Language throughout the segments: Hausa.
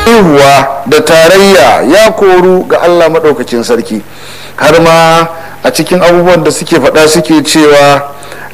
haihuwa da tarayya ya koru ga allah maɗaukacin sarki har ma a cikin abubuwan da suke faɗa suke cewa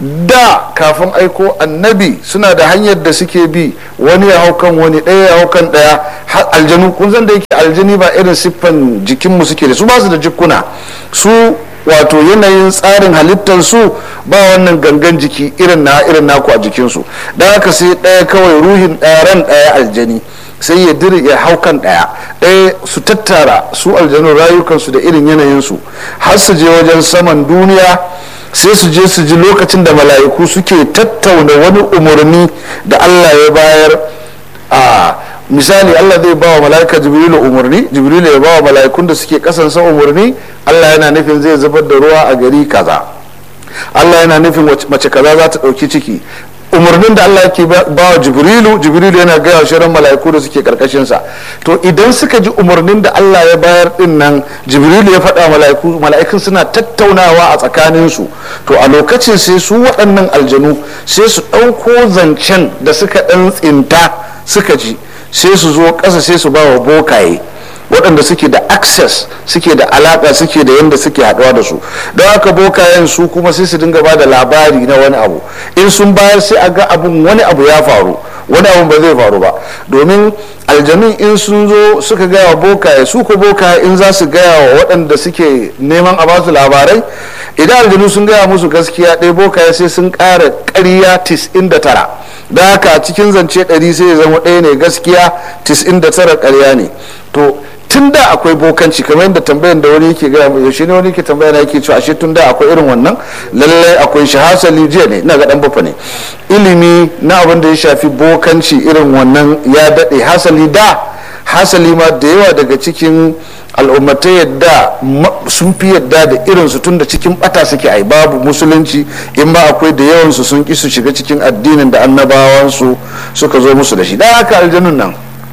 da kafin aiko annabi suna da hanyar da suke bi wani ya hau kan wani ɗaya ya hau kan ɗaya aljanu kun san da yake aljani ba irin siffan jikinmu suke da su ba su da jikuna su wato yanayin tsarin halittar su ba wannan gangan jiki irin na irin naku a jikinsu don haka sai ɗaya kawai ruhin ɗaya ran ɗaya aljani sai ya diri ya hau kan ɗaya ɗaya su tattara su aljanu rayukansu da irin yanayinsu har su je wajen saman duniya sai su je su ji lokacin da mala'iku suke tattauna wani umarni da allah ya bayar a misali allah zai ba wa mala'ika jibrilu umarni jibrilu ya ba wa mala'ikun da suke kasansa umarni allah yana nufin zai zubar da ruwa a gari kaza allah yana nufin mace kaza za ta ɗauki ciki umarnin da Allah yake ba wa jibrilu jibrilu yana gaya shirin mala'iku da suke karkashinsa to idan suka ji umarnin da Allah ya bayar din nan jibrilu ya faɗa mala'iku mala'ikun suna tattaunawa a tsakaninsu to a lokacin sai su waɗannan aljanu sai su ɗauko zancen da suka ɗan tsinta suka ji sai su zo ƙasa sai su ba wa bokaye waɗanda suke da access suke da alaƙa suke da yadda suke haɗuwa da su don haka bokayen su kuma sai su dinga ba da labari na wani abu in sun bayar sai a ga abun wani abu ya faru wani abu ba zai faru ba domin aljanun in sun zo suka gaya wa bokaye su ko bokaye in za su gaya wa waɗanda suke neman a basu labarai idan aljanu sun gaya musu gaskiya ɗaya bokaye sai sun ƙara ƙarya tis'in da tara da haka cikin zance ɗari sai ya zama ɗaya ne gaskiya tis'in da tara ƙarya ne to tun da akwai bokanci kamar yadda tambayan da wani yake gaya yaushe ne wani yake tambaya na yake cewa ashe tun da akwai irin wannan lallai akwai shi hasali jiya ne ina ga dan bafa ne ilimi na abin da ya shafi bokanci irin wannan ya daɗe hasali da hasali ma da yawa daga cikin al'ummatai yadda sun fi yadda da irinsu tun da cikin bata suke ai babu musulunci in ba akwai da yawansu sun ki su shiga cikin addinin da annabawansu suka zo musu da shi da haka aljanun nan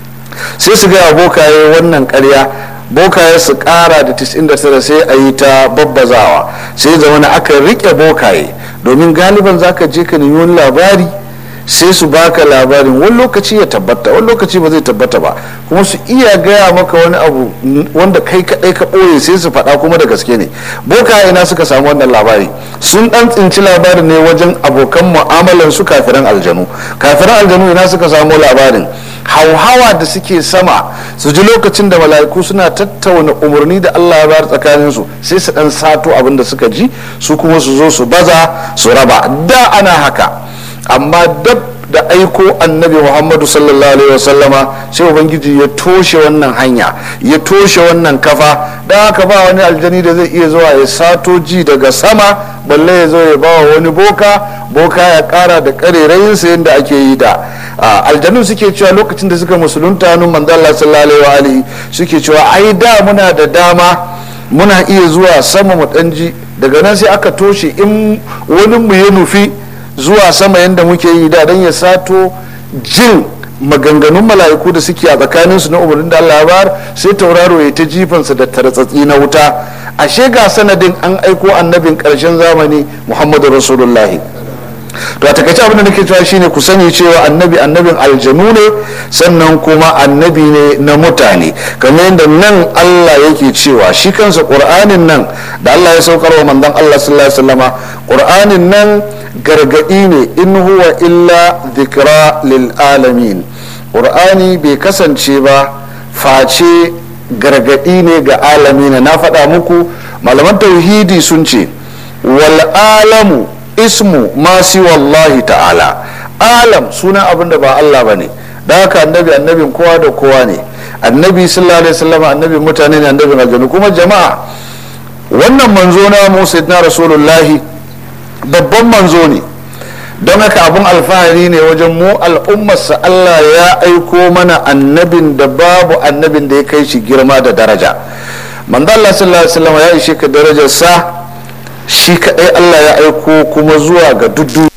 sai su gaya bokaye wannan karya bokaye su kara da 99 sai a yi ta babbazawa sai zama na aka rike bokaye domin galiban zaka je ka nemi wani labari sai su baka labarin wani lokaci ya tabbata wani lokaci ba zai tabbata ba kuma su iya gaya maka wani abu wanda kai kadai ka ɓoye sai su faɗa kuma da gaske ne bokaye na suka samu wannan labari sun ɗan tsinci labarin ne wajen abokan mu'amalan su kafiran aljanu kafiran aljanu ina suka samu labarin hauhawa da suke sama su ji lokacin da mala'iku suna tattauna umarni da Allah ya bayar tsakanin su sai su dan sato abin da suka ji su kuma su zo su baza su raba da ana haka amma dab da aiko annabi muhammadu sallallahu alaihi wasallama sai ubangiji ya toshe wannan hanya ya toshe wannan kafa da haka ba wani aljani da zai iya zuwa ya sato ji daga sama balle ya zo ya ba wani boka boka ya kara da karerayinsa yadda ake yi da aljanu suke cewa lokacin da suka musulunta hannun manzala sallallahu alaihi suke cewa ai da muna da dama muna iya zuwa sama mu ji daga nan sai aka toshe in wani mu ya nufi zuwa sama yadda muke yi da don ya sato jin maganganun mala'iku da suke a tsakaninsu na umarnin da Allah bar sai tauraro ya ta jifansa da tartsatsi na wuta ashe ga sanadin an aiko annabin ƙarshen zamani muhammadu rasulullahi to a takaice abin da nake cewa shine ku sani cewa annabi annabin aljanu ne sannan kuma annabi ne na mutane kamar yadda nan Allah yake cewa shi kansa qur'anin nan da Allah ya saukar wa manzon Allah sallallahu alaihi wasallama qur'anin nan gargadi ne in huwa illa dhikra lil alamin qur'ani bai kasance ba face gargadi ne ga alamina na faɗa muku malaman tauhidi sun ce wal alamu ismu masu wallahi ta'ala alam suna abin da ba Allah ba ne da haka annabi annabin kowa da kowa ne annabi sallallahu alaihi wasallam annabin mutane ne annabin aljanu kuma jama'a wannan manzo na mu sayyidina rasulullahi babban manzo ne don haka abin alfahari ne wajen mu al'ummarsa Allah ya aiko mana annabin da babu annabin da ya kai shi girma da daraja manzo Allah sallallahu alaihi wasallam ya ishe ka darajar sa shi kaɗai Allah ya aiko kuma zuwa ga duk